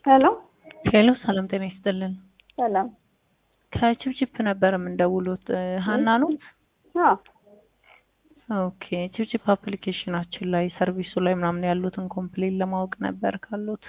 ሄሎ ሄሎ ሰላም ጤና ይስጥልን። ሰላም። ከችፕችፕ ነበር የምንደውሉት ሀና ኖት? አዎ ኦኬ ችፕችፕ አፕሊኬሽናችን ላይ ሰርቪሱ ላይ ምናምን ያሉትን ኮምፕሌን ለማወቅ ነበር ካሉት።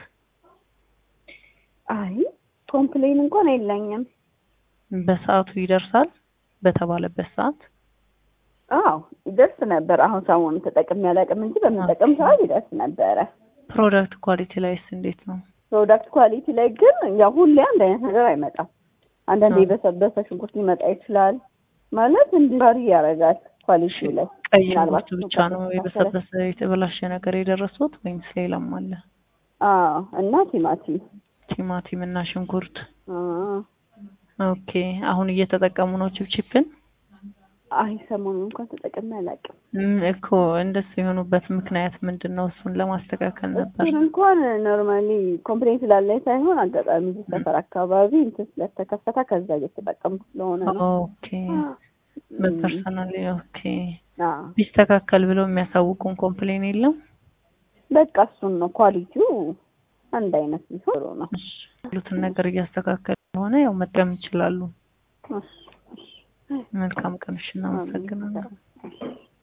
አይ ኮምፕሌን እንኳን የለኝም። በሰዓቱ ይደርሳል በተባለበት ሰዓት? አዎ ይደርስ ነበር። አሁን ሰሞኑን ተጠቅሜ አላውቅም እንጂ በምንጠቀም ሰዓት ይደርስ ነበረ። ፕሮዳክት ኳሊቲ ላይስ እንዴት ነው? ፕሮዳክት ኳሊቲ ላይ ግን ያው ሁሌ አንድ አይነት ነገር አይመጣም። አንዳንዴ የበሰበሰ ሽንኩርት ሊመጣ ይችላል። ማለት እንዲህ ባሪ ያደርጋል ኳሊቲ ላይ ቀይ ምናልባት ሽንኩርት ብቻ ነው የበሰበሰ የተበላሸ ነገር የደረሱት ወይምስ ሌላም አለ? አዎ እና ቲማቲም ቲማቲም እና ሽንኩርት። አዎ ኦኬ አሁን እየተጠቀሙ ነው ችፕችፕን? አይ ሰሞኑን እንኳን ተጠቅሜ አላውቅም። ም- እኮ እንደሱ የሆኑበት ምክንያት ምንድን ነው? እሱን ለማስተካከል ነበር። እሱን እንኳን ኖርማሊ ኮምፕሌን ስላለኝ ሳይሆን አጋጣሚ እዚህ ሰፈር አካባቢ እንትን ስለተከፈተ ከዛ እየተጠቀምኩ ስለሆነ ነው። ኦኬ በፐርሰናል ኦኬ። አዎ ቢስተካከል ብለው የሚያሳውቁን ኮምፕሌን የለም? በቃ እሱን ነው ኳሊቲው አንድ አይነት ቢሆን ጥሩ ነው። እሺ፣ ያሉትን ነገር እያስተካከል ሆነ ያው መጠቀም ይችላሉ። እሺ፣ እሺ። መልካም ቀን። እሺ፣ እናመሰግናለን። አሜን።